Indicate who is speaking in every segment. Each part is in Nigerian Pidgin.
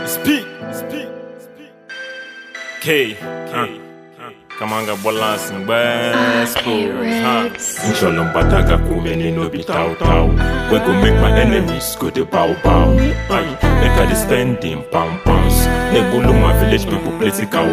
Speaker 1: Speak, speak, speak. K, K. Kamanga bolas in West Coast, huh?
Speaker 2: Inshallah bataka kumeni no be tau tau We go make my enemies go the bow bow Aye, make I dey spend in pound pounds Nebulu my village people plenty cow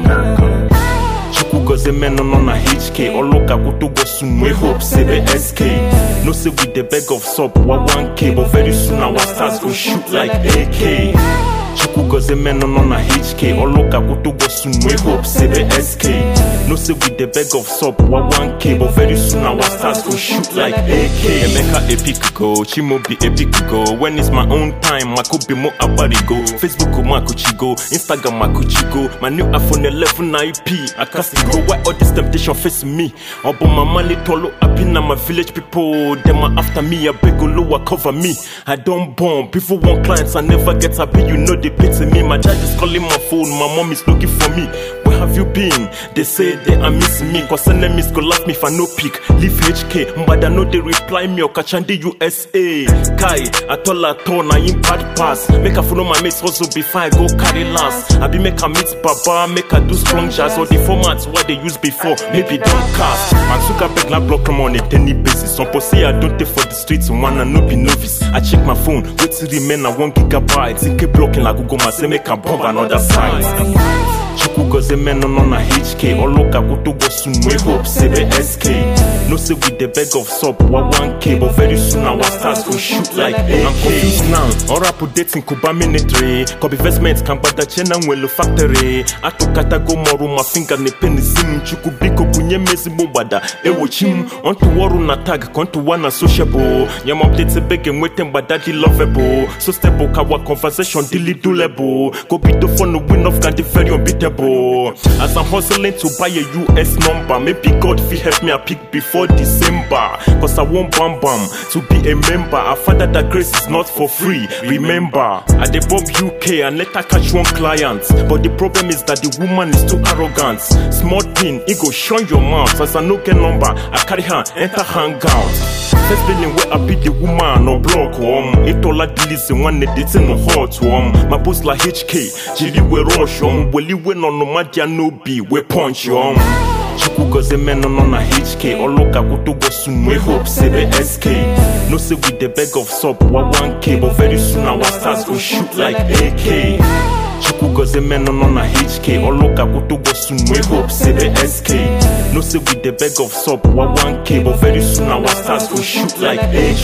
Speaker 2: cow Chukwu gozie men on na HK Oloka kutugo soon we hope say the SK No say we the beg of sub wa 1K But very soon our stars go shoot like AK Chukwu gozie men on na HK Oloka kutugo soon we hope say the SK No say we the beg of sub wa 1K But very soon our stars go shoot like AK Emeka epic go, Chimo be epic go When it's my own time, I could be more about go Facebook ma go, Instagram ma go My new iPhone 11 IP, I can't still go Why all this temptation face me? Obo my money tolo happy na my village people Them are after me, I beg lower cover me I don't bomb, people want clients, I never get happy You know they pity me, my dad is calling my phone My mom is looking for me Where have you been? They say they are missing me Cause enemies go laugh me if I no pick Leave HK, but I know they reply me or Kachandi USA Kai, atol atol na him bad pass Make I follow my mates hustle before I go carry last I be make I meet Baba, make I do strong jazz Or the formats what they used before, maybe don't cast Man Zuckerberg na block them on a daily basis Some pussy I don't take for the streets, wanna no be novice I check my phone, wait till remain at one gigabyte It keep blocking like Google my say make I bomb another site Chukwu gozie men on na HK Oloka kutugo soon we hope say the SK No say we the beg of sub wa 1K But very soon our stars go shoot like AK I'm confused now All rap dating Kuba military Kobe investment kan gbada chena nwelu factory Atụkata go mọrụ ma finger na penisi m Chukwu biko bunye m ezigbo gbada ewochi m Onto ọrụ na tag ka onto na sociable Nye m update ebe ga-enweta mgbada dị lovable So stable ka wa conversation dili durable Go bido phone win off can the very unbeatable As I'm hustling to buy a US number Maybe God fit help me I pick before December Cause I want bam bam to be a member I found that that grace is not for free Remember I dey bomb UK and let her catch one client But the problem is that the woman is too arrogant Small thing, it go shun your mouth As I no get number, I carry her enter hangout First feeling where I be the woman or block um It all like this one it's in the hot um My boss like HK, Jiri we rush um Weli we no no madia no be we punch um Chukwu gozie men on na HK Oloka kutugo soon we hope say the SK No say we the beg of sub wa 1K But very soon our stars go shoot like AK Chukwu gozie men on na HK Oloka kutugo soon we hope say the SK No say we the beg of sub wa 1K But very soon our stars go shoot like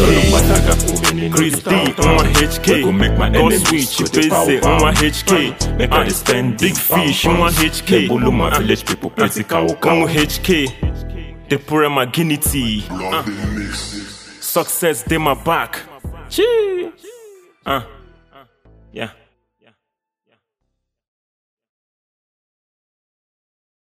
Speaker 2: AK Chris D on HK go make my
Speaker 1: God
Speaker 2: enemies
Speaker 1: switch
Speaker 2: go dey
Speaker 1: Pese
Speaker 2: bow
Speaker 1: on
Speaker 2: bow.
Speaker 1: HK
Speaker 2: Make I dey spend
Speaker 1: Big
Speaker 2: big
Speaker 1: fish on
Speaker 2: pounds.
Speaker 1: HK
Speaker 2: Nebulu my village people plenty cow cow
Speaker 1: on HK The poor my guinea Success they my back Chee. Uh, yeah